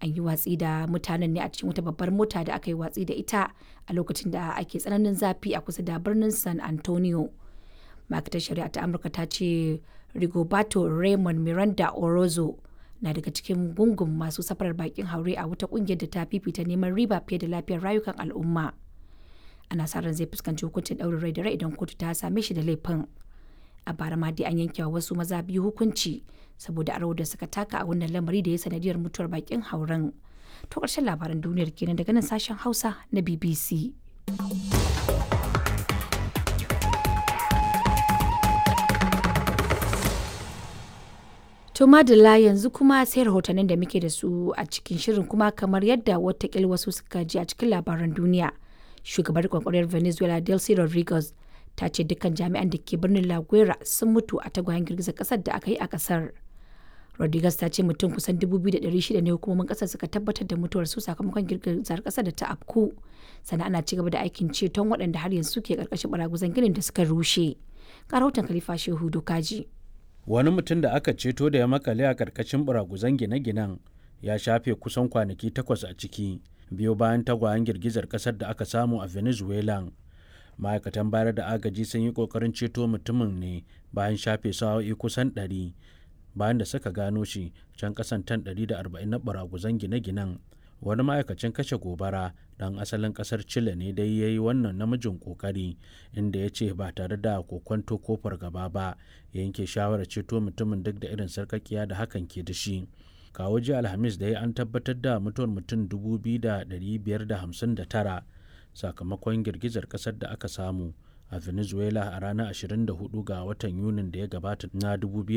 an yi watsi da mutanen ne a cikin wata babbar mota da aka yi watsi da ita a lokacin da ake tsananin zafi a kusa da birnin san antonio ma'aikatar shari'a ta amurka ta ce rigoberto raymond miranda orozo na daga cikin gungun masu safarar bakin haure a wata kungiyar da ta fifita neman riba fiye da lafiyar rayukan al'umma ana sa ran zai fuskanci hukuncin ɗaurin rai da rai idan kotu ta same shi da laifin a bara ma dai an yanke wa wasu maza biyu hukunci saboda aro da suka taka a wannan lamari da ya sanadiyar mutuwar bakin hauren to ƙarshen labaran duniyar kenan daga nan sashen hausa na bbc To madalla yanzu kuma sai rahotannin da muke da su a cikin shirin kuma kamar yadda watakil wasu suka ji a cikin labaran duniya. Shugabar kwakwariyar Venezuela Delcy Rodriguez ta ce dukkan jami'an da ke birnin La Guera sun mutu a tagwayen girgizar kasar da aka yi a kasar. Rodriguez ta ce mutum kusan 2,600 ne hukumomin kasar suka tabbatar da mutuwar su sakamakon girgizar kasar da ta afku. Sannan ana ci gaba da aikin ceton waɗanda har yanzu ke karkashin baraguzan ginin da suka rushe. Ga rahoton Khalifa Shehu Dokaji. wani mutum da aka ceto da ya makale a karkashin buraguzan gine-ginen ya shafe kusan kwanaki takwas a ciki biyo bayan tagwayen girgizar kasar da aka samu a venezuela ma'aikatan bayar da agaji sun yi kokarin ceto mutumin ne bayan shafe sa'o'i kusan 100 bayan da suka gano shi can kasan tan 140 na buraguzan gine-ginen wani ma'aikacin kashe gobara dan asalin kasar chile ne dai ya yi wannan namijin kokari inda ya ce ba tare da kokwanto ko fargaba ba ya yanke shawarar ceto mutumin duk da irin sarkakiya da hakan ke da shi kawo jiya alhamis da ya an tabbatar da mutuwar mutum 2,559 sakamakon girgizar kasar da aka samu a venezuela a ranar 24 ga watan yunin da ya gabata na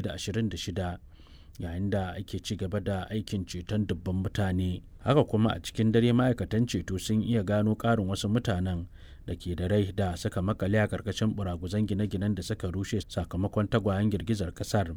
2026 yayin da ake ci gaba da aikin ceton dubban mutane haka kuma a cikin dare ma'aikatan ceto sun iya gano ƙarin wasu mutanen da ke da rai da suka makale a ƙarƙashin buraguzan gine-ginen da suka rushe sakamakon tagwayen girgizar ƙasar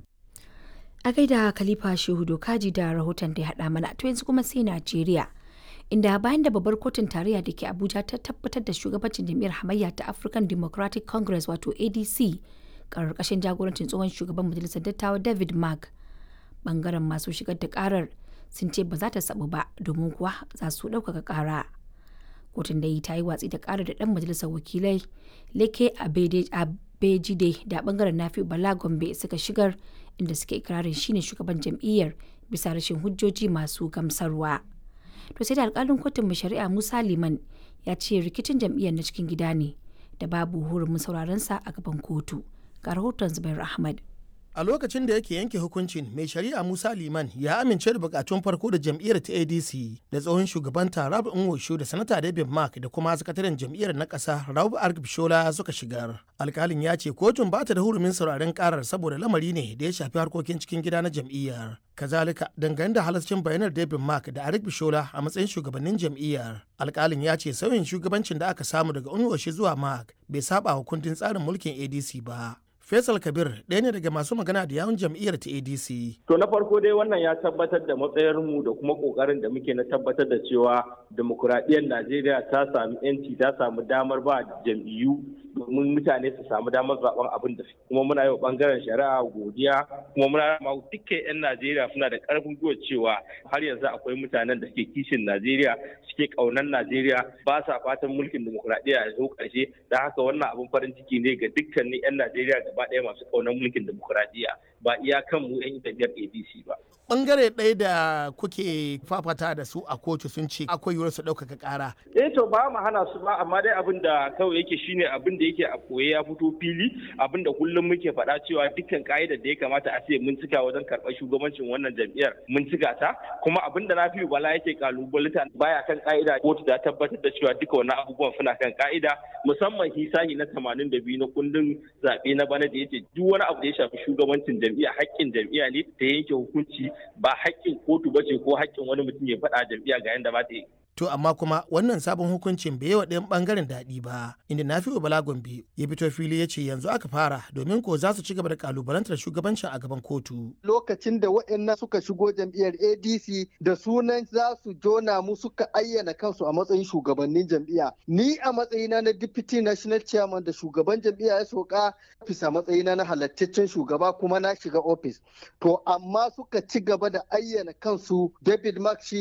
A gaida Khalifa Shehu Dokaji da rahoton da ya haɗa mana to yanzu kuma sai Najeriya. Inda bayan da babbar kotun tarayya da ke Abuja ta tabbatar da shugabancin jam'iyyar hamayya ta African Democratic Congress wato ADC ƙarƙashin jagorancin tsohon shugaban majalisar dattawa David Mark bangaren masu shigar da karar sun ce ba za ta sabu ba domin kuwa za su ɗaukaka ƙara kotun da yi ta yi watsi da ƙarar da ɗan majalisar wakilai leke abejide da bangaren nafi bala gombe suka shigar inda suke ikirarin shine shugaban jam'iyyar bisa rashin hujjoji masu gamsarwa to sai da alkalin kotun mai shari'a musa liman ya ce rikicin jam'iyyar na cikin gida ne da babu hurumin sauraron sa a gaban kotu ga rahoton zubair ahmad a lokacin da yake yanke hukuncin mai shari'a musa liman ya amince da bukatun farko da jam'iyyar ta adc da tsohon shugaban rabu nwosho da sanata david mark da kuma sakataren jam'iyyar na ƙasa rabu argbishola suka shigar alkalin ya ce kotun ba ta da hurumin sauraren karar saboda lamari ne da ya shafi harkokin cikin gida na jam'iyyar kazalika dangane da halascin bayanar david mark da arik bishola a matsayin shugabannin jam'iyyar alkalin ya ce sauyin shugabancin da aka samu daga unwoshi zuwa mark bai saba wa kundin tsarin mulkin adc ba Faisal Kabir ɗaya ne daga masu magana da yawun jam'iyyar ta ADC. To na farko dai wannan ya tabbatar da matsayarmu da kuma ƙoƙarin da muke na tabbatar da cewa demokuraɗiyyar Najeriya ta sami 'yanci ta samu damar ba jam'iyyu domin mutane su samu damar zaben abin da kuma muna yi wa bangaren shari'a godiya kuma muna ma dukkan 'yan Najeriya suna da karfin gwiwa cewa har yanzu akwai mutanen da ke kishin Najeriya suke kaunar Najeriya ba sa fatan mulkin demokuraɗiyya ya zo ƙarshe da haka wannan abin farin ciki ne ga dukkanin 'yan Najeriya gaba ɗaya masu kaunar mulkin demokuraɗiyya ba iya kan mu 'yan jam'iyyar ADC ba. Bangare ɗaya da kuke fafata da su a kotu sun ce akwai yiwuwar su ɗaukaka ƙara. Eh to ba mu hana su ba amma dai abin da kawai yake shine abin da yake a koye ya fito fili abin da kullum muke faɗa cewa dukkan ka'idar da ya kamata a ce mun cika wajen karɓar shugabancin wannan jam'iyyar mun cika ta kuma abin da na fi bala yake kalubalita baya kan ka'ida kotu ta tabbatar da cewa duka wannan abubuwan suna kan ka'ida musamman hisahi na 82 na kundin zaɓe na bana da yace duk wani abu da ya shafi shugabancin jam'iyya haƙƙin jam'iyya ne ta yanke hukunci ba haƙƙin kotu bace ko haƙƙin wani mutum ya faɗa jam'iyya ga yanda ba ta yi To amma kuma wannan sabon hukuncin bai wa ɗayan ɓangaren daɗi ba, inda na fi Bala Gombe ya fito fili ya ce yanzu aka fara domin ko za su ci gaba da kalubalantar shugabancin a gaban kotu. Lokacin da waɗannan suka shigo jam'iyyar ADC da sunan za su jona mu suka ayyana kansu a matsayin shugabannin jam'iyya. Ni a matsayina na Deputy National Chairman da shugaban jam'iyya ya soka bisa matsayina na halattaccen shugaba kuma na shiga ofis. To amma suka ci gaba da ayyana kansu David Mark shi